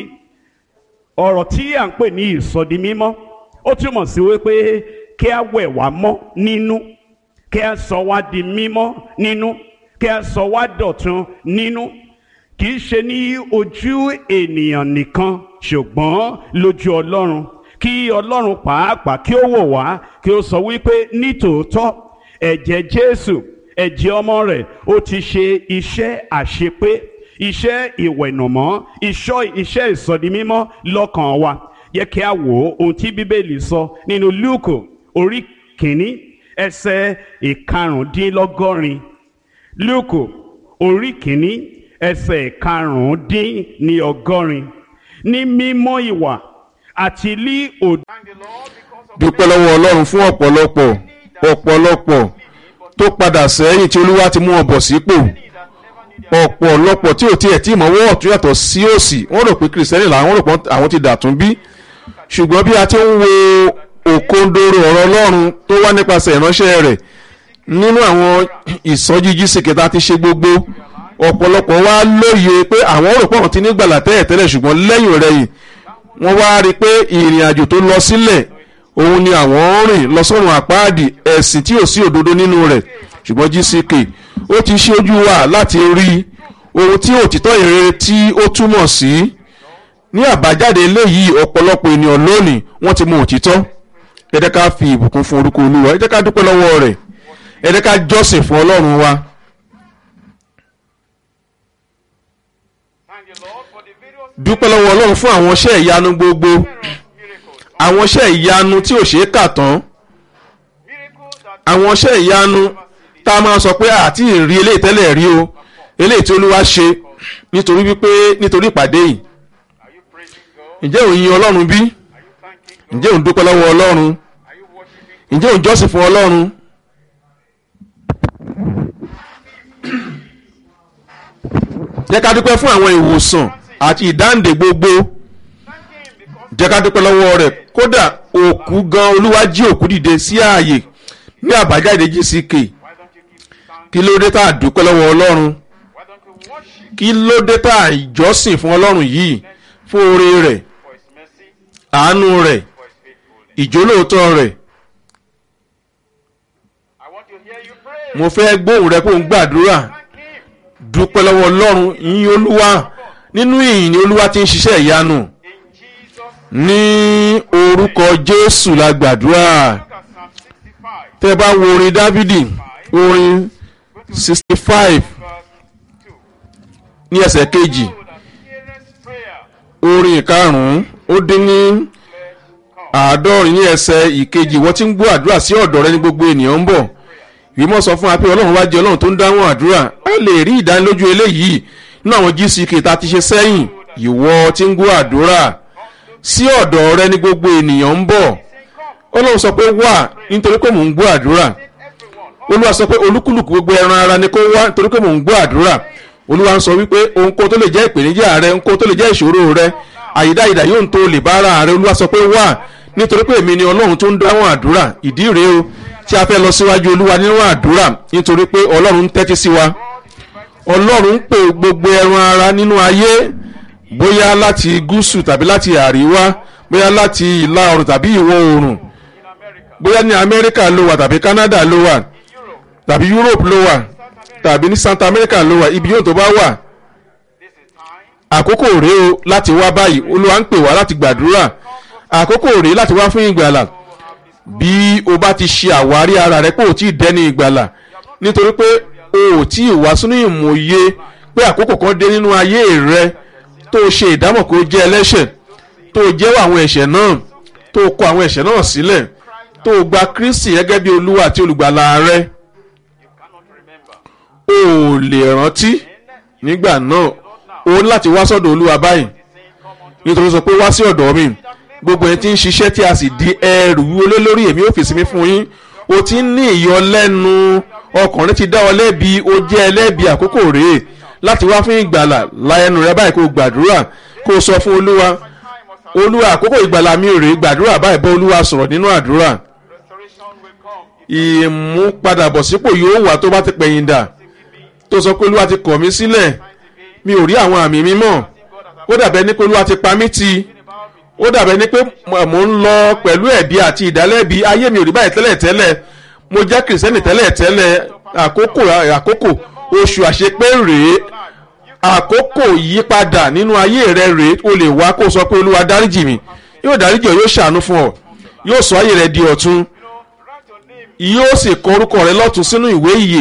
ọ̀rọ̀ tí à ń pè ní ìsọdi mímọ́ ó túmọ̀ sí wípé kí a wẹ̀ wá mọ́ nínú kí a sọ wá di mímọ́ nínú kí a sọ wá dọ̀tun nínú kì í ṣe ní ojú ènìyàn nìkan ṣùgbọ́n lójú Ọlọ́run kí Ọlọ́run pàápàá kí ó wò wá kí ó sọ wípé nítòótọ́ ẹ̀jẹ̀ Jésù ẹ̀jẹ̀ ọmọ rẹ̀ ó ti ṣe iṣẹ́ àṣepé iṣẹ́ ìwẹ̀nùmọ́ iṣọ́ iṣẹ́ ìsọdimímọ́ lọ́kàn wa yẹ kí a wò ó ohun tí bíbélì sọ nínú lúùkù orí kìíní ẹsẹ̀ ìkarùndínlọ́gọ́rin lúùkù orí kìíní ẹsẹ̀ ìkarùndínlọ́gọ́rin ní mímọ́ ìwà àti lí òd. dúpẹ́ lọ́wọ́ ọlọ́run fún ọ̀pọ̀lọpọ̀ ọ̀pọ̀lọpọ̀ tó padà sẹ́yìn tí olúwa ti mú wọn bọ̀ sípò ọ̀pọ̀lọpọ̀ tí ò tiẹ̀ tí ìmọ̀wọ́ ọ̀tún yàtọ̀ sí òsì wọ́n rò pé kìrìsìtẹ́nì làwọn rò pé àwọn ti dàtún bí ṣùgbọ́n bí a ti ń wo òkondoro ọ̀rọ̀ ọlọ́run tó wá nípasẹ̀ ìránṣẹ́ rẹ̀ nínú àwọn ìsọjí jísìkì tá a ti ṣe gbogbo ọ̀pọ̀lọpọ̀ wá lóye pé àwọn rò pé àwọn ti ní gbàlà tẹ́lẹ̀ tẹ́lẹ̀ ṣùgbọ́n lẹ́yìn rẹ̀ yìí wọ́n wá rí i pé ìrìn àjò tó lọ sílẹ̀ òun ni àwọn ń rìn lọ sọ́run àpáàdì ẹ̀sìn tí ò sí òdodo nínú rẹ̀ ṣùgbọ́n jísìkì ó ti ṣe ojú wa láti rí ohun tí òtítọ́ ìrere tí ó túmọ̀ sí ní àbájáde eléyìí ọ̀pọ̀lọpọ̀ ènìyàn lónìí wọ́n ti mọ òtítọ́ ẹ jẹ́ ká fi ìbùkún fún orúkọ olúwa ẹ jẹ́ ká dúpẹ́ lọ́wọ́ rẹ̀ ẹ jẹ́ ká jọ́sìn fún ọlọ́run wa. dúpẹ́ lọ́wọ́ ọlọ́run fún àwọn iṣẹ́ ìyanu gbogbo àwọn iṣẹ́ ìyanu tí ò ṣeé kà tán àwọn iṣẹ́ ìyanu tá a máa sọ pé àti ìrí eléyìí tẹ́lẹ̀ rí o eléyìí tí olúwa ṣe nítorí wípé nítorí ìpàdé yìí ǹjẹ́ òun yin ọlọ́run bí ǹjẹ́ òun dúpẹ́ lọ́wọ́ ọlọ́run ǹjẹ́ òun jọ́sìn fún ọlọ́run. jẹ́ ká dúpẹ́ fún àwọn ìwòsàn àti ìdáǹdè gbogbo jẹ́ ká dúpẹ́ lọ́wọ́ rẹ̀ kódà òkú gan olúwa jí òkú dìde sí ààyè ní àbájáde gck kí ló dé tá a dúpẹ́ lọ́wọ́ ọlọ́run kí ló dé tá a ìjọsìn fún ọlọ́run yìí fún oore rẹ̀ àánú rẹ̀ ìjólóòtọ́ rẹ̀ mo fẹ́ gbóhùn rẹ kó ń gbàdúrà dúpẹ́ lọ́wọ́ ọlọ́run yín olúwa nínú ìyìn ni olúwa ti ń ṣiṣẹ́ ìyanu ní orúkọ jésù la gbàdúrà tẹ́ bá wo orin dávidi orin sixty five ní ẹsẹ̀ kejì orin ìkarùn-ún ó dín ní àádọ́rin ní ẹsẹ̀ ìkejì wọ́n ti ń gbọ́ àdúrà sí ọ̀dọ̀ rẹ ní gbogbo ènìyàn ń bọ̀ ìmọ̀ sọ fún wa pé ọlọ́run wá jẹ́ ọlọ́run tó ń dáhùn àdúrà a lè rí ìdánilójú eléyìí nínú àwọn gck tá a ti ṣe sẹ́yìn ìwọ tí ń gbọ́ àdúrà sí ọ̀dọ̀ rẹ ní gbogbo ènìyàn ń bọ̀ ọlọ́run sọ pé wà nítorí pé mò ń gbọ́ àdúrà olúwa sọ pé olúkúlùkù gbogbo ẹran ara ni kó wá nítorí pé mò ń gbọ́ àdúrà olúwa ń sọ wípé ohunkóhun tó lè jẹ́ ìpèníjà rẹ ohunkóhun tó lè jẹ́ ìṣòro rẹ àyídáyídá yóò ń tó lè bá ara rẹ olúwa sọ pé wà nítorí pé èmi ni ọlọ́run tó ń dáhùn àdúrà ìdí rèé o tí a fẹ́ lọ síwájú olúwa nínú àdúrà nítorí pé ọlọ́run ń tẹ́tí sí wa ọlọ́run ń pè gbogbo ẹran ara nínú ayé bóyá láti gúúsù tàbí láti àríwá bóyá láti ìlà oòrùn tàbí ìwọ̀ oòrùn bóyá ní amẹ́ríkà ló wà tàbí canada ló wà tàbí europe ló wà tàbí ní south america ló wà ibi yóò tó bá wà àkókò rèé o láti wá báyìí olúwa ń pè wá láti gbàdúrà àkókò rèé láti wá fún ìgbàlà bí o bá ti ṣe àwárí ara rẹ pé o ti dẹni ìgbàlà nítorí pé o ò tí ì wá sínú ìmòye pé àkókò kan dé nínú ayé rẹ tó o ṣe ìdámọ̀ kó o jẹ́ ẹlẹ́ṣẹ̀ tó o jẹ́wọ́ àwọn ẹ̀ṣẹ̀ náà tó o kọ àwọn ẹ̀ṣẹ̀ náà sílẹ̀ tó o gba kristi gẹ́gẹ́ bí olúwa àti olùgbàlà rẹ o ò lè rántí nígbà náà o ní láti wá sọ́dọ̀ olúwa báyìí nítorí sọ pé wá sí ọ̀dọ̀ mi gbogbo ẹni tí ń ṣiṣẹ́ tí a sì di ẹrù wọlé lórí èmi ò fèsì mi fún yín o ti ń ní ìyọlẹ́nu ọkùnrin ti dá ọ lẹ́bi o jẹ́ ẹlẹ́bi àkókò rèé láti wá fún ìgbàlà láyẹnu rẹ báyìí kó o gbàdúrà kó o sọ fún olúwa olúwa àkókò ìgbàlà mi rèé gbàdúrà báyìí bá olúwa sọ̀rọ̀ nínú àdúrà ìmúpadàbọ̀sípò yóò wà tó bá ti pẹ̀yìn dà tó sọ pé olúwa ti kọ̀ mí sílẹ̀ mi ò rí àwọn àmì mímọ́ ó dàbẹ́ ní pé olúwa ti pa mí ti ó dàbẹ́ ní pé mò ń lọ pẹ̀lú ẹ̀bi àti ìdálẹ́bi ayé mi ò rí báyìí tẹ́lẹ̀ tẹ́lẹ̀ mo jẹ́ kìrìsìtẹ́nì tẹ́lẹ̀ tẹ́lẹ̀ àkókò àkókò oṣù àṣepé rèé àkókò yípadà nínú ayé rẹ rèé o lè wá kó sọ pé olúwa dáríjì mi yóò dáríjì ọ yóò ṣàánú fún ọ yóò sọ ayé rẹ di ọ̀tun yóò sì kọ orúkọ rẹ lọ́tún sínú ìwé ìyè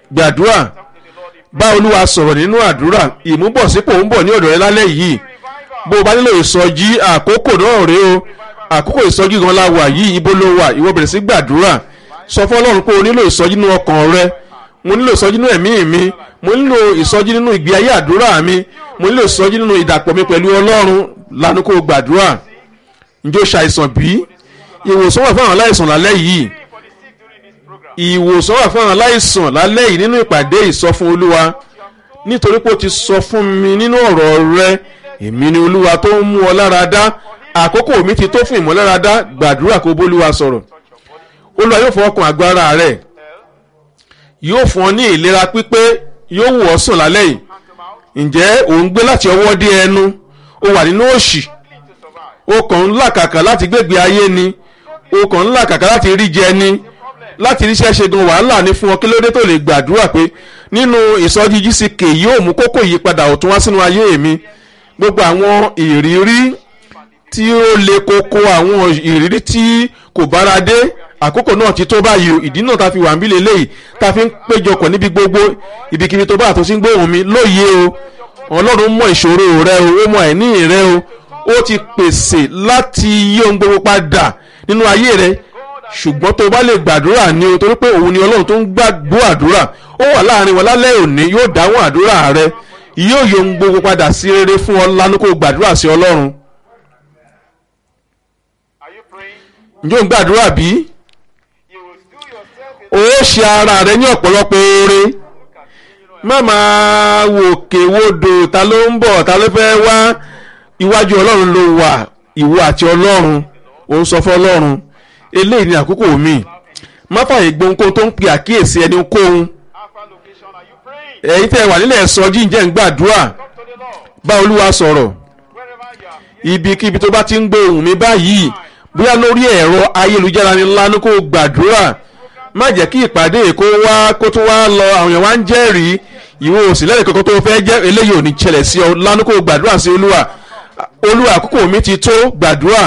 gbàdúrà bá olúwa sọ̀rọ̀ nínú àdúrà ìmúbọ̀sípò ń bọ̀ ní ọ̀dọ̀ rẹ lálẹ́ yìí bó o bá nílò ìsọjí àkókò náà rèé o àkókò ìsọjí gan la wà yìí ibo ló wà ìwọ bẹ̀rẹ̀ sí gbàdúrà sọ fún ọlọ́run pé o nílò ìsọjí nínú ọkàn rẹ mo nílò ìsọjí nínú ẹ̀mí mi mo nílò ìsọjí nínú ìgbé ayé àdúrà mi mo nílò ìsọjí nínú ìdàpọ̀ mi pẹ̀lú ọlọ́run lanu kó o gbàdúrà ǹjẹ́ o ṣàìsàn bí ìwòsàn wà fún àwọn aláìsàn lálẹ́ yìí ìwòsàn wà fún àwọn aláìsàn lálẹ́ yìí nínú ìpàdé ìsọfún olúwa nítorí pé o ti sọ fún mi nínú ọ̀rọ̀ rẹ èmi ni olúwa tó ń mú ọ lára dá àkókò mi ti tó fún ìmọ̀lára dá gbàdúrà kó bólúwa sọ̀rọ̀ olúwa yóò fọwọ́ kan agbára rẹ̀ yóò fún ọ ní ìlera pípé yóò wù ọ́ sùn lálẹ́ yìí ǹjẹ́ ò ń gbé láti ọwọ́ dé ẹnu o wà nínú òṣì o kàn ń làkàkà láti gbégbé ayé ni o kàn ń làkàkà láti rí jẹ ni láti ríṣẹ́ ṣe gan wàhálà ní fún ọ kí ló dé tó lè gbàdúrà pé nínú ìsọjí gck yóò mú kókó ìyípadà ọ̀tún wá sínú ayé mi gbogbo àwọn ìrírí tí ó le koko àwọn ìrírí tí kò bára dé àkókò náà ti tó báyìí o ìdí náà ta fi wà ń bí lélẹ́yìí ta fi ń péjọpọ̀ níbi gbogbo ibikíbi tó bá àtúnṣe ń gbóhùn mi lóye o ọlọ́run mọ ìṣòro rẹ o ó mọ ẹ̀ní rẹ o ó ti pèsè láti yí ohun gbogbo padà nínú ayé rẹ ṣùgbọ́n tó bá lè gbàdúrà ni o torí pé òun ni ọlọ́run tó ń gbàgbọ́ àdúrà ó wà láàrin wọn lálẹ́ òní yóò dáhùn àdúrà rẹ yóò yọ ohun gbogbo padà sí rere fún ọ lánàá kó gbàdúrà sí ọlọ́run ǹjẹ́ ò ń gbàdúrà bí? ó ṣe ara rẹ ní ọ̀pọ̀lọpọ̀ oore má máa wòkè wodò ta ló ń bọ̀ ta ló fẹ́ wá iwájú ọlọ́run ló wà ìwọ àti ọlọ́run ò ń sọ fún ọlọ́run eléyìí ni àkókò mi má fààyè gbohun tó ń pe àkíyèsí ẹni kóhun ẹ̀yin tẹ́ ẹ wà nílẹ̀ sọ jíǹjẹ́ ń gbàdúrà bá olúwa sọ̀rọ̀ ibikíbi tó bá ti ń gbé ohùn mi báyìí bóyá lórí ẹ̀rọ ayélujára ni lánàá kó gbàdúrà má jẹ́ kí ìpàdé kó wá kó tó wá lọ àwọn èèyàn wá ń jẹ́rìí ìwọ òsì lẹ́yìn kankan tó fẹ́ jẹ́ eléyìí ò ní ṣẹlẹ̀ sí ọ lánàá kó gbàdúrà sí olúwa olúwa àkókò mi ti tó gbàdúrà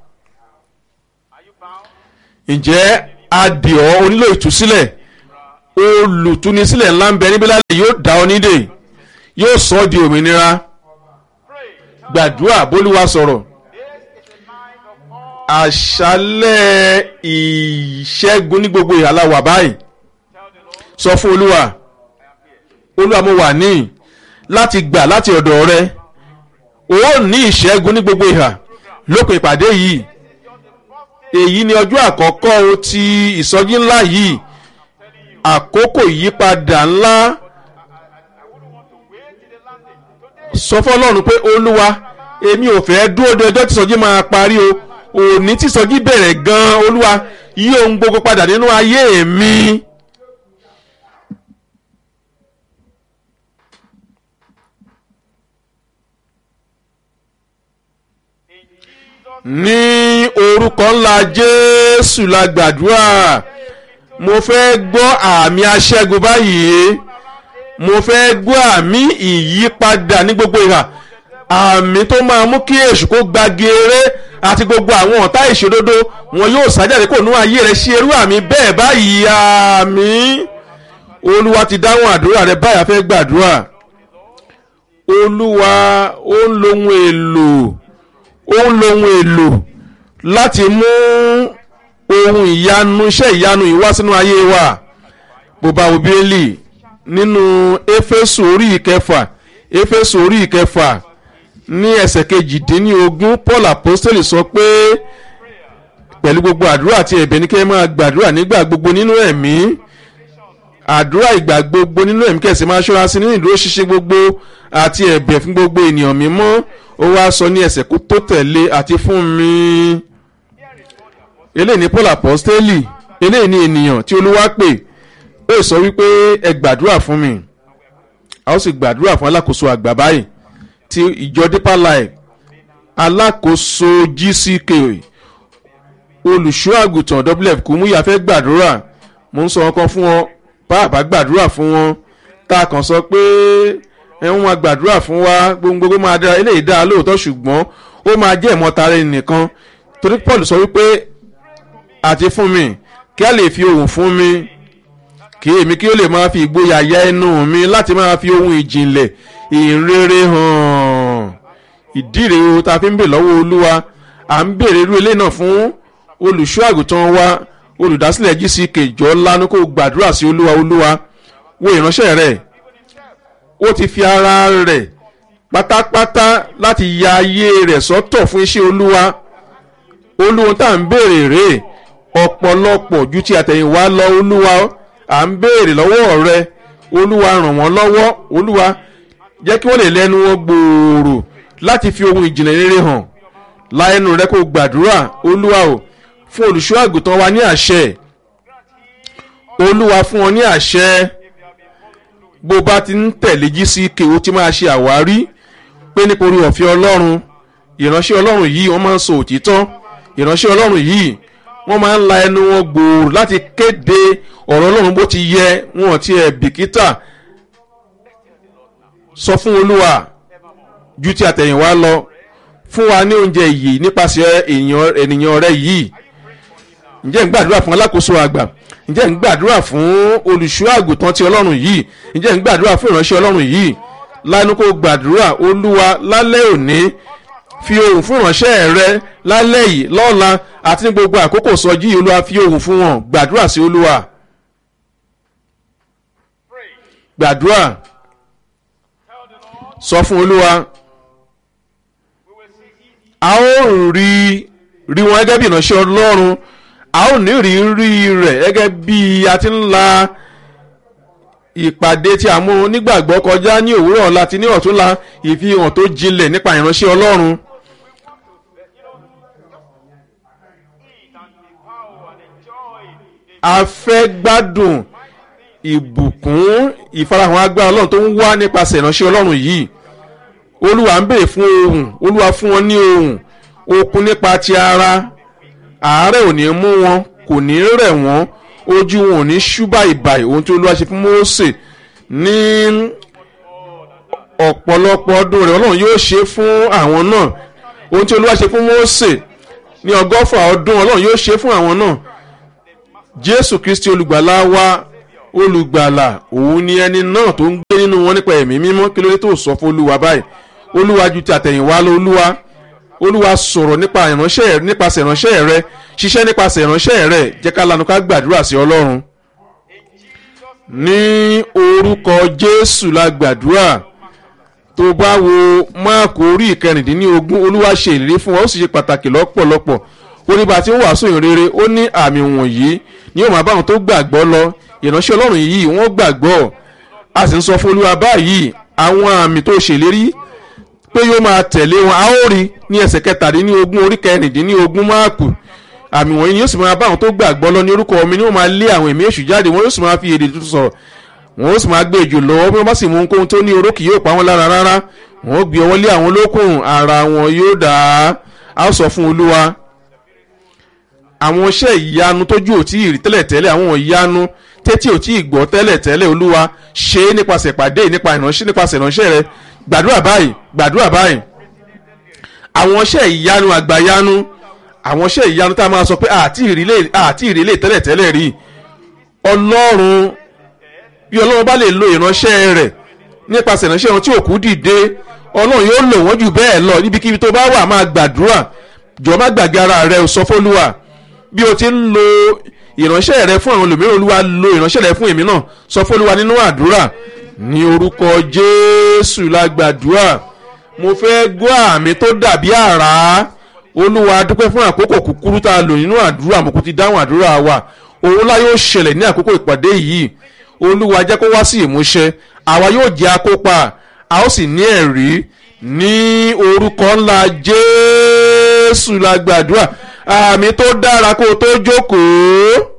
ǹjẹ́ adìọ́ onílò ìtúsílẹ̀ olùtúnisílẹ̀ ńlá ń bẹ níbí lálẹ́ yóò dá ọ nídè yóò sọ ọ́ di òmìnira gbàdúrà bólúwa sọ̀rọ̀ àṣálẹ̀ ìṣẹ́gun ní gbogbo ìhàlá wà báyìí sọ fún olúwa olúwa mo wà ní láti gbà láti ọ̀dọ̀ rẹ ó ní ìṣẹ́gun ní gbogbo ìhà lópin ìpàdé yìí èyí ni ọjọ́ àkọ́kọ́ ti ìsọjí ńlá yìí àkókò ìyípadà ńlá sọ fọlọ́run pé olúwa èmi ò fẹ́ dúró de ọjọ́ tí ìsọjí máa parí o òní tí ìsọjí bẹ̀rẹ̀ gan-an olúwa yí ohun gbogbo padà nínú ayé mi. ní orúkọ ńlá jésù la gbàdúrà mo fẹ́ gbọ́ àmì aṣẹ́gun báyìí mo fẹ́ gbọ́ àmì ìyípadà ní gbogbo ìhà àmì tó máa mú kí èṣù kó gbagere àti gbogbo àwọn ọ̀tá ìṣòdodo wọn yóò sájáde kó nú ayé rẹ ṣe irú àmì bẹ́ẹ̀ báyìí àmì olúwa ti dáhùn àdúrà rẹ báyà fẹ́ gbàdúrà olúwa ó ń lo ohun èlò ó ń lo ohun èlò láti mú ohun ìyanu iṣẹ́ ìyanu yìí wá sínú ayé wa bó bá wo bíélì nínú éfésù orí ìkẹfà éfésù orí ìkẹfà ní ẹsẹ̀ kejìdínlógún paul apostoli sọ pé pẹ̀lú gbogbo àdúrà àti ẹ̀bẹ̀ ní kí ẹ máa gbàdúrà nígbà gbogbo nínú ẹ̀mí àdúrà ìgbà gbogbo nínú ẹ̀mí kẹ̀sì máa ṣọ́ra sí nínú ìdúró ṣíṣe gbogbo àti ẹ̀bẹ̀ fún gbogbo ènìyàn mímọ́ ó wá sọ ní ẹsẹ̀ kó tó tẹ̀lé àti fún mi eléyìí ní paul apostoli eléyìí ní ènìyàn tí olúwa pè ó sọ wípé ẹ gbàdúrà fún mi a ó sì gbàdúrà fún alákòóso àgbà báyìí ti ìjọ deeper life alákòóso gck olùṣọ́ àgùntàn wf kùmúyà fẹ́ gbàdúrà mo ń sọ wọn kan fún wọn bàbá gbàdúrà fún wọn tá a kàn sọ pé ẹ ń wọn gbàdúrà fún wa gbogbo máa dára eléyìí dára lóòótọ́ ṣùgbọ́n ó máa jẹ́ ìmọ̀tara ẹnìkan torí paul sọ wípé àti fún mi kí a lè fi ohùn fún mi kí èmi kí ó lè máa fi ìgboyà ya ẹnu mi láti máa fi ohun ìjìnlẹ̀ ìrere hàn ìdí rèé o tá a fi ń bè lọ́wọ́ olúwa à ń bèrè irú ilé náà fún olùṣọ́ àgùntàn wa olùdásílẹ̀ gck jọ lánàá kó gbàdúrà sí olúwa olúwa wo ìránṣẹ́ rẹ̀ ó ti fi ara rẹ̀ pátápátá láti ya ayé rẹ̀ sọ́tọ̀ fún iṣẹ́ olúwa olúwa tá à ń béèrè rèé ọ̀pọ̀lọpọ̀ ju ti àtẹ̀yìnwá lọ olúwa à ń béèrè lọ́wọ́ rẹ olúwa ràn wọ́n lọ́wọ́ olúwa jẹ́ kí wọ́n lè lẹ́nu wọn gbòòrò láti fi ohun ìjìnlẹ̀ rere hàn láẹnu rẹ kó gbàdúrà olúwa o fún olùṣọ́ àgùntàn wa ní àṣẹ olúwa fún ọ ní àṣẹ bó bá ti ń tẹ̀lé jí sí kéwò tí máa ṣe àwárí pé nípa orí ọ̀fẹ́ ọlọ́run ìránṣẹ́ ọlọ́run yìí wọ́n máa ń sọ òtítọ́ ìránṣẹ́ ọlọ́run yìí wọ́n máa ń la ẹnu wọn gbòòrò láti kéde ọ̀rọ̀ ọlọ́run bó ti yẹ wọn ti ẹ̀ bìkítà sọ fún olúwa ju ti àtẹ̀yìnwá lọ fún wa ní oúnjẹ yìí nípasẹ̀ ènìyàn rẹ yìí ǹjẹ́ ń gbàdúrà fún alákòóso àgbà ǹjẹ́ ń gbàdúrà fún olùṣọ́ àgùntàn ti ọlọ́run yìí ǹjẹ́ ń gbàdúrà fún ìránṣẹ́ ọlọ́run yìí lánàá kó gbàdúrà olúwa lálẹ́ òní fi ohùn fún ìránṣẹ́ rẹ lálẹ́ yìí lọ́la àti ní gbogbo àkókò sọjí olúwa fi ohùn fún wọn gbàdúrà sí olúwa gbàdúrà sọ fún olúwa a ó rí rí wọn gẹ́gẹ́ bí ìránṣẹ́ ọlọ́run a ó ní rí rí rẹ̀ gẹ́gẹ́ bí a ti ń la ìpàdé tí a mú nígbàgbọ́ kọjá ní òwúrọ̀ ọ̀la ti ní ọ̀túnla ìfihàn tó jinlẹ̀ nípa ìránṣẹ́ ọlọ́run. a fẹ́ gbádùn ìbùkún ìfarahàn agbára ọlọ́run tó ń wá nípasẹ̀ ìránṣẹ́ ọlọ́run yìí olúwa ń bèèrè fún ohun olúwa fún wọn ní ohun okun nípa ti ara àárẹ̀ ò ní mú wọn kò ní rẹ̀ wọ́n ojú wọn ò ní ṣúbà ìbàì ohun tí olúwa ṣe fún Mósè ní ọ̀pọ̀lọpọ̀ ọdún rẹ̀ ọlọ́run yóò ṣe fún àwọn náà ohun tí olúwa ṣe fún Mósè ní ọgọ́fà ọdún ọlọ́run yóò ṣe fún àwọn náà Jésù Kristi olùgbàlà wa olùgbàlà òun ni ẹni náà tó ń gbé nínú wọn nípa ẹ̀mí mímọ́ kí ló dé tó sọ fún olúwa báyìí olúwa ju ti àtẹ̀yìnwá lọ olúwa olúwa sọ̀rọ̀ nípa ìránṣẹ́ nípasẹ̀ ìránṣẹ́ rẹ ṣiṣẹ́ nípasẹ̀ ìránṣẹ́ rẹ jẹ́ ká lanu ká gbàdúrà sí ọlọ́run ní orúkọ jésù la gbàdúrà tó bá wo máàkù orí ìkẹrìndínlógún olúwa ṣe ìlérí fún wa ó sì ṣe pàtàkì lọ́pọ̀lọpọ̀ ó ní bá ti ń wàásù ìrere ó ní àmì wọ̀nyí ni yóò máa bá àwọn tó gbàgbọ́ lọ ìránṣẹ́ ọlọ́run yìí wọ́n gbàgbọ́ a sì ń sọ fún olúwa báyìí àwọn àmì tó ṣèlérí pé yóò máa tẹ̀lé wọn a ó rí ní ẹsẹ̀ kẹtàdínlógún orí kẹrìndínlógún máàkù àmì wọ̀nyí ni yóò sì máa bá àwọn tó gbàgbọ́ lọ ní orúkọ mi ni wọ́n máa lé àwọn ẹ̀mí èṣù jáde wọ́n yóò sì máa fi èdè tuntun sọ̀rọ̀ wọ́n yóò sì máa gbé ejò lọ́wọ́ bí wọ́n bá sì mú ohunkóhun tó ní oró kì yóò pa wọ́n lára rárá wọ́n ó gbé ọwọ́ lé àwọn olókùn ara wọn yóò dá a ó sọ fún olúwa àwọn iṣẹ́ ìyanu tójú ò tí ì rí tẹ́lẹ̀tẹ́lẹ̀ àwọn ìyanu tẹ́tí ò tí ì gbọ́ tẹ́lẹ̀tẹ́lẹ̀ olúwa ṣe é nípasẹ̀ ìpàdé nípa ìránṣẹ́ nípasẹ̀ ìránṣẹ́ rẹ gbàdúrà báyìí gbàdúrà báyìí àwọn iṣẹ́ ìyanu àgbàyanu àwọn iṣẹ́ ìyanu tá a máa sọ pé àti ìrìlẹ̀ àti ìrìlẹ̀ tẹ́lẹ̀tẹ́lẹ̀ rí ọlọ́run bí ọlọ́run bá lè lo ìránṣẹ́ rẹ̀ nípasẹ̀ ìránṣẹ́ wọn tí òkú dìde ọlọ́run yóò lò wọ́n jù bẹ́ẹ̀ lọ níbikíbi tó bá wà máa gbàdúrà jọ má gbàgbé ara rẹ sọ fólúwa bí o ti ń lo ìránṣẹ́ rẹ fún àwọn olùmíràn olúwa lo ìránṣẹ́ rẹ fún èmi náà sọ fólúwa nínú àdúrà ní orúkọ jésù la gbàdúrà mo fẹ́ gbọ́ àmì tó dàbí àrá olúwa dúpẹ́ fún àkókò kúkúrú tá a lò nínú àdúrà mo kò ti dáhùn àdúrà wa òun ńlá yóò ṣẹlẹ̀ ní àkókò ìpàdé yìí olúwa jẹ́ kó wá sí ìmúṣẹ àwa yóò jẹ́ akópa a ó sì ní ẹ̀rí ní orúkọ ńlá jésù la gbàdúrà àmì tó dára kó o tó jókòó.